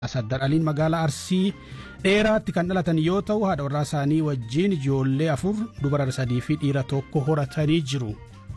Saddar Aliin magaalaa Arsii dheeraatti kan dhalatan yoo ta'u haadha warraa isaanii wajjin ijoollee afur dubara sadii fi dhiira tokko horatanii jiru.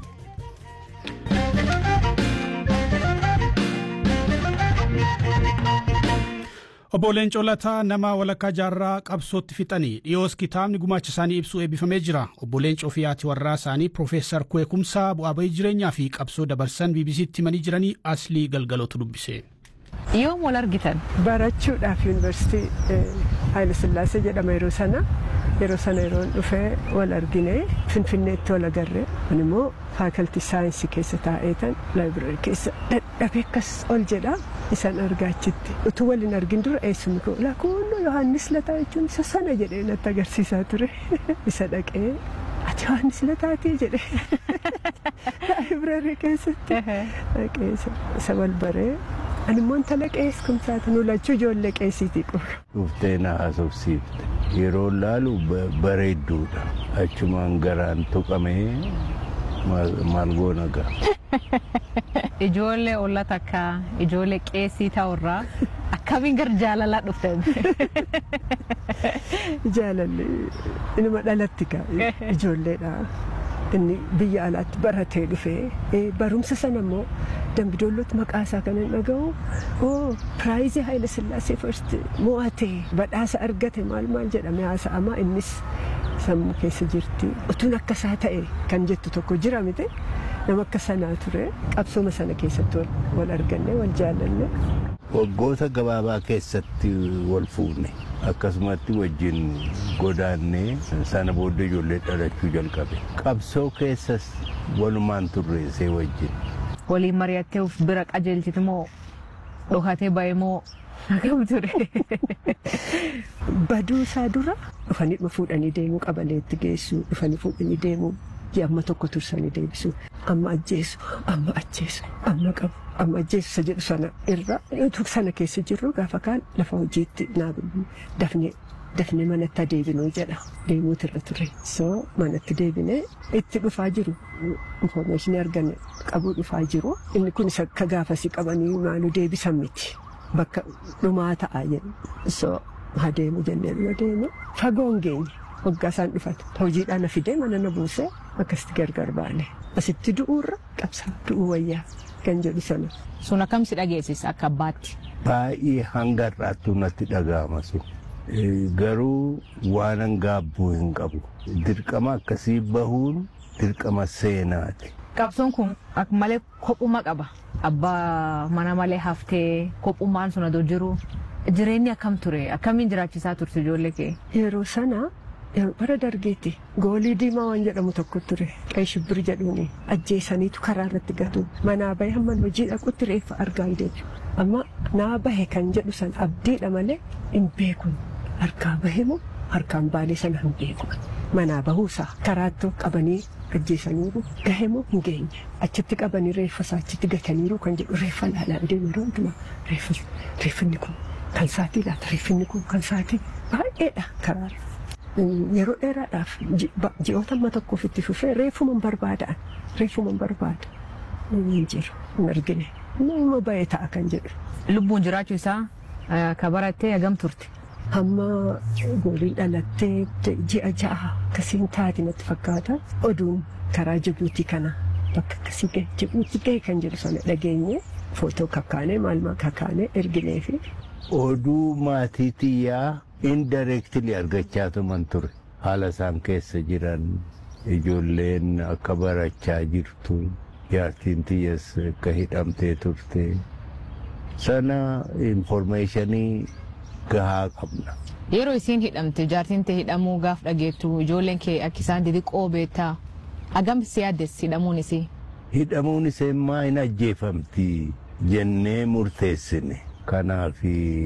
Obbo Leencoo Lataa nama walakkaa jaarraa qabsootti fixanii dhiyoos kitaabni gumaacha isaanii ibsu eebbifamee jira. Obbo Leencoo fi haati warraa isaanii Piroofeesar Kweekumsaa bu'aa bahii jireenyaa fi qabsoo dabarsan BBC'tti himanii jiranii aslii galgalootu dubbise. Yoom wal argitan? Barachuudhaaf yuunivarsiitii Haayile Sillaasee jedhama yeroo sana. Yeroo sana yeroo dhufee wal argine Finfinneetti wal agarre. Kun immoo faakaltii saayinsii keessa taa'eetan laayibireerii keessa dadhabee akkas ol jedha. Isaan argaa achitti. Utuu waliin argin dura eessumni koo lakkoo Yohaannis Lataa jechuun isa sana jedhee natti agarsiisaa ture. Isa dhaqee ati Yohaannis Lataatii jedhee laayibireerii keessatti dhaqee isa wal baree. Ani immoo intala qees kumsaati nu lachuu ijoollee qeesiitii qofa. Dhuftee na haasofsiifte. Yeroo laalu bareedduudha. Achumaan garaan tuqamee maal goona ga'a. Ijoollee olla takka ijoollee qeesii ta'urraa akkamiin gara jaalalaa dhuftan? Jaalalli inuma dhalatti ga'a ijoolleedha. Inni biyya alaatti baratee dhufee barumsa sana immoo dambidoolloti maqaa isaa kan hin dhaga'u oo piraayizii Haayile Sillaasee first mo'atee badhaasa argate maal maal jedhame haasa'ama innis sammuu keessa jirti. Utuun akka isaa ta'e kan jettu tokko jira miti nama akka sanaa ture qabsooma sana keessatti wal arganne wal jaalanne. Waggoota gabaabaa keessatti wal fuune akkasumatti wajjin godaannee sana booddee ijoollee dhalachuu jalqabe. Qabsoo keessas walumaan turre see wajjin. Waliin mari'attee of bira qajeelchiti moo dhokatee ba'e moo akkam ture? Baduu isaa dura dhufanii fuudhanii deemuu qabaleetti geessu dhufanii fuudhanii deemuu amma tokko tursanii deebisu amma ajjeesu amma ajjeesu amma qabu amma ajjeesu isa jedhu sana irra utuu sana keessa jirru gaafa kaan lafa hojiitti dafnee dafnee manatti adeebinuu jedha deemuutu irra ture so manatti deebinee itti dhufaa jiru infoormeeshinii arganne qabuu dhufaa jiru inni kun isa akka gaafasii qabanii maaluu deebisan miti bakka dhumaa ta'a jedhu so haa deemu jennee yoo deemu fagoon geenye waggaa isaan dhufate hojiidhaan na fidee mana na buusee akkasitti gargar baane asitti du'uurra qabsaa du'uu wayyaa kan jedhu sana. Sun akkam si dhageessisa akka abbaatti? Baay'ee hanga har'aattuu natti dhaga'ama sun. Garuu waan gaabbuu hin qabu. Dirqama akkasii bahuun dirqama seenaati. Qabsoon kun malee kophuma qaba. Abbaa mana malee haftee kophummaan sun adoo jiru. Jireenyi akkam ture? Akkamiin jiraachisaa turte ijoollee kee? Yeroo sana bara dargeetti goolii diimaa waan jedhamu tokko ture qe'ee shibbir jedhuuni ajjeesaniitu karaa irratti gatu manaa bahe hamman hojii dhaqutti reeffa argaa hin deebi'u amma naa bahe kan jedhu san abdiidha malee hin beekun harkaa bahe moo harkaan baalee sana hin beeku manaa bahuusaa karaattuu qabanii ajjeesaniiru gahe moo hin geenye achitti qabanii reeffa isaa achitti gataniiru kan jedhu reeffa laalaan deemu yeroo hundumaa reeffinni kun kan saatii laata reeffinni kun kan saatii baay'eedha karaarra. yeroo dheeraadhaaf ji'oota amma tokkoof itti fufee reefuma barbaadaan reefuma barbaada hin jiru hin argine nama ba'ee ta'a kan jedhu. Lubbuun jiraachuu isaa ka barattee hagam turte. Hamma gooliin dhalattee ji'a ja'a akkasiin taati natti fakkaata oduun karaa Jibuutii kana bakka akkasii gahe Jibuutii gahe kan jedhu sana dhageenye footoo kakkaanee maal maal kakkaanee erginee fi. Oduu maatii xiyyaa indirectly argachaa tuman ture haala isaan keessa jiran ijoolleen akka barachaa jirtu jaartiin tiyyas akka hidhamtee turte sana informationii gahaa qabna. Yeroo isiin hidhamte jaartiin tee hidhamuu gaaf dhageettu ijoolleen kee akka isaan xixiqqoo beektaa hagam si yaaddes hidhamuun isii. Hidhamuun isee maa hin ajjeefamti jennee murteessine. kanaaf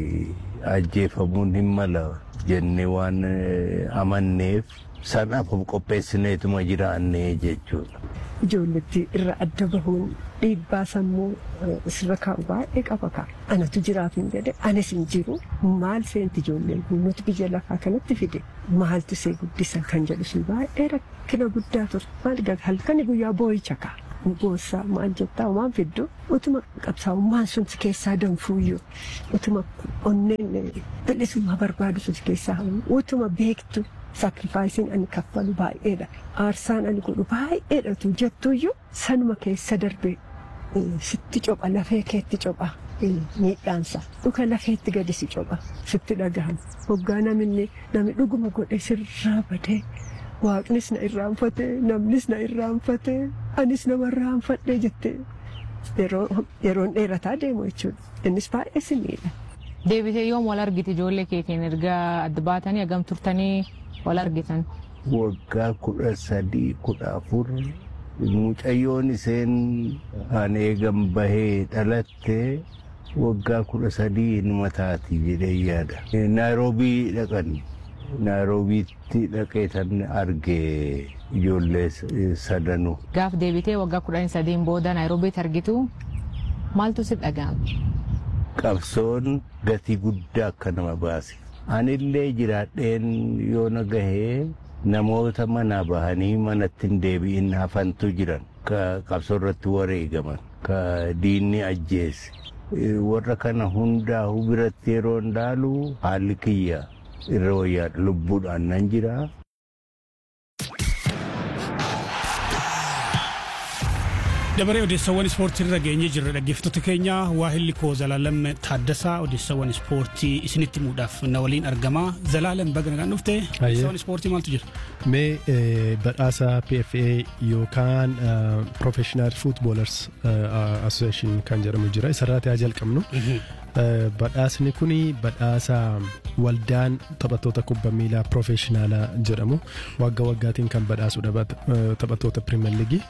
ajjeefamuun hin mala jennee waan amanneef sanaaf of qopheessineetuma jiraannee jechuudha. Ijoolletti irra adda bahuun dhiibbaa sammuu sirra kaa'u baay'ee qaba ka'a. Anatu jiraaf hin jedhe anis hin jiru maal seenti ijoolleen nuti biyya lafaa kanatti fide maaltu see guddisa kan jedhu sun baay'ee rakkina guddaa ture maal halkani guyyaa boo'icha ka'a. boossaa maal jettaa waan fiddu utuma qabsaa'ummaan sun si keessaa danfuuyyuu utuma onneen bilisummaa barbaadu sun si keessaa hamu utuma beektu saakrifaayisiin ani kaffalu baay'eedha aarsaan ani godhu baay'eedhatu jettuuyyuu sanuma keessa darbe sitti copha lafee keetti copha miidhaansa dhuka lafeetti gadi si copha sitti dhagahama hoggaa namni namni dhuguma godhe sirraa badee waaqnis na irraanfate namnis na irraanfate anis nama irraanfadhe jette yeroon dheerataa deemu jechuudha innis baay'ee si miidha. Deebitee yoom wal argite ijoollee keetiin erga adda baatanii hagam turtanii wal argitan? Waggaa kudha sadii kudha afur mucayyoon isheen an eegan bahee dhalatte waggaa kudha sadii ilma taati jedhee yaada. Naayiroobii dhaqan naayiroobiitti dhaqee tan arge ijoollee sadanuu. Gaaf deebitee waggaa kudhanii sadiin booda naayiroobiitti argitu maaltu si dhaga'ame? Qabsoon gatii guddaa akka nama baase. Anillee jiraadheen yoo na gahee namoota manaa bahanii manatti hin deebi'in hafantu jiran ka qabsoo irratti wareegaman ka diinni ajjeese. Warra kana hundaa biratti yeroo ndaalu haalli kiyya irra wayyaa lubbuudhaan nan jira. dabaree odeessawwan ispoortii irra geenye jirra dhaggeeffattoota keenya waahilli koo zalaalam taaddasaa odeessawwan ispoortii isinitti himuudhaaf na waliin argama zalaalam baga nagaan dhufte odeessawwan ispoortii maaltu jira mee badhaasa PFA yookaan Professional Footballers Association kan jedhamu jira isarraati haa jalqabnu badhaasni kun badhaasa waldaan taphattoota kubbaa miilaa profeshinaalaa jedhamu waggaa waggaatiin kan badhaasudha taphattoota pirimeer liigii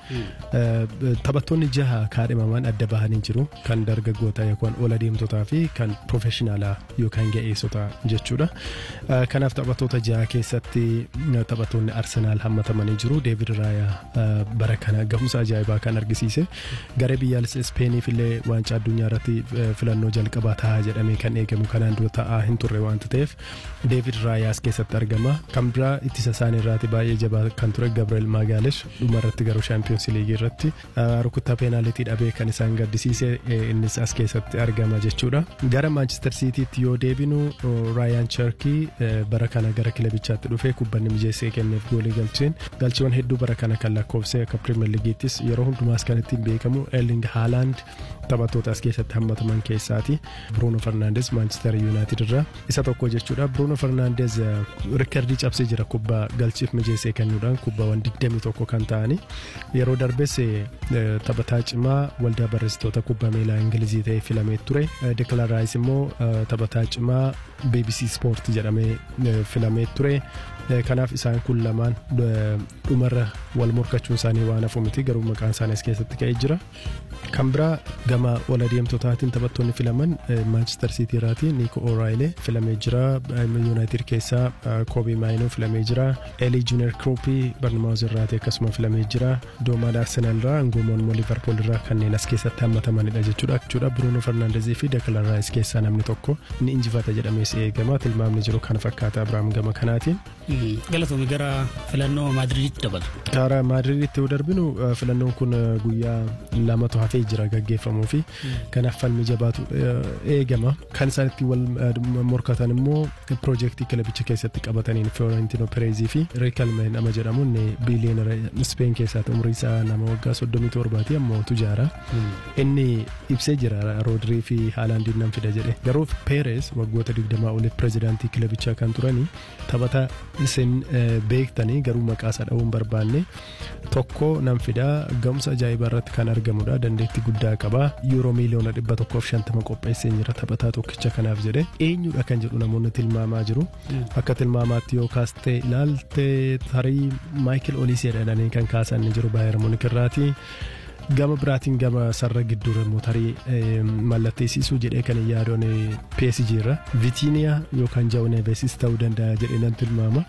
taphattoonni jaha kaadhimaman adda bahanii jiru kan dargaggoota yookaan ola deemtotaa fi kan profeshinaalaa yookaan ga'eessotaa jechuudha kanaaf taphattoota jaha keessatti taphattoonni arsenaal hammatamanii jiru deevid raayaa bara kana gahumsa ajaa'ibaa kan argisiise garee biyyaalessa ispeeniif illee waancaa addunyaa irratti filannoo jalqabaa ta'a jedhamee kan eegamu kanaan dura ta'aa hin turre waanta ta'eef deevid raayaas keessatti argama kan biraa ittisa isaanii irraati baay'ee jabaa kan ture gabriel magaalesh dhuma irratti garuu shaampiyoons liigii irratti rukuttaa peenaalitii dhabee kan isaan gaddisiise innis as keessatti argama jechuudha gara maanchister siitiitti yoo deebinu raayaan charkii bara kana gara kilabichaatti dhufee kubbanni mijeessee kenneef goolii galcheen galchiiwwan hedduu bara kana kan lakkoofsee akka pirimeer liigiittis yeroo hundumaas kan ittiin beekamu erling haalaand taphattoota as keessatti hammataman keessaati Bruno Fernandes Manchester United irraa isa tokko jechuudha Bruno Fernandes riikardii cabsee jira kubbaa galchiif mijeessee kennuudhaan kubbaawwan 21 kan ta'ani yeroo darbes taphataa cimaa waldaa barreessitoota kubbaa miilaa ingilizii ta'ee filamee ture Declan Rice immoo taphataa cimaa BBC Sport jedhamee filamee ture kanaaf isaan kun lamaan dhumarra wal morkachuun isaanii waan hafu miti garuu maqaan isaanii as keessatti ka'ee jira kan biraa gama wal adeemtotaatiin taphattoonni filaman maanchister siitii irraati niiko ooraayilee filamee jira yuunaayitid keessaa koobii maayinoo filamee jira elii juunior kirooppii barnamaawuz irraati akkasuma filamee jira doomaan arsenaal irraa angoomoon immoo liverpool irraa kanneen as keessatti hammatamanidha jechuudha jechuudha bruunoo fernandezii fi deklan raayis keessaa namni tokko ni injifata jedhamees eegama tilmaamni jiru kana fakkaata abiraam gama kanaatiin. galatoomii gara filannoo maadiriiditti dabalu. Gara maadiriiditti yoo darbinu filannoon kun guyyaa lamatu hafee jira gaggeeffamuu fi kanaaf falmi jabaatu eegama kan isaan itti wal morkatan immoo piroojeektii kilabicha keessatti qabataniin Fiorentino Perezii fi Riikalme nama jedhamu inni biiliyoonara Speen keessaati umrii isaa nama waggaa soddomii torbaati ammoo tujaara inni ibsee jira Roodirii fi Haalaandiin nan fida jedhe garuu Perez waggoota digdamaa oliif pirezidaantii kilabichaa kan turanii taphata isin beektanii garuu maqaa isaa dha'uun barbaanne tokko nan fidaa ga'umsa ajaa'ibaa irratti kan argamudha dandeettii guddaa qaba yuuroo miiliyoona dhibba tokkoof shantama qopheessee jira taphataa tokkicha kanaaf jedhe eenyudha kan jedhu namoonni tilmaamaa jiru akka tilmaamaatti yoo kaastee ilaalte tarii maayikil oliisee jedhanii kan kaasan ni jiru baay'ee munik irraati. gama biraatiin gama sarara gidduu immoo tarii mallatteessisuu jedhee kan yaadoon PSG irra Vitiiniyaa yookaan Jawu Neevesis ta'uu danda'a jedhee nan tilmaama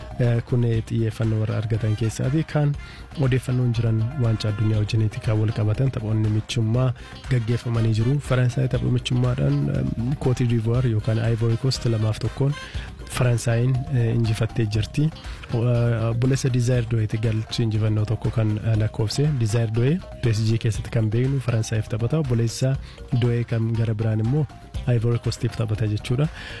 kun xiyyeeffannoo warra argatan keessaati kan odeeffannoon jiran waancaa addunyaa wajjiniiti kan wal qabatan taphoonni michummaa gaggeeffamanii jiru Faransaay tapha michummaadhaan Kootii Divuwaar yookaan Ivory Coast lamaaf tokkoon Faransaayinn injifattee jirti. Obboleessa Dizaayir Dooyeeti galchi injifannoo tokko kan lakkoofse. Dizaayir Dooyee PSG keessatti kan beeknu Faransaayif taphata. Obboleessa Dooyee kan gara biraan immoo Ivory Coastiif taphata jechuudha.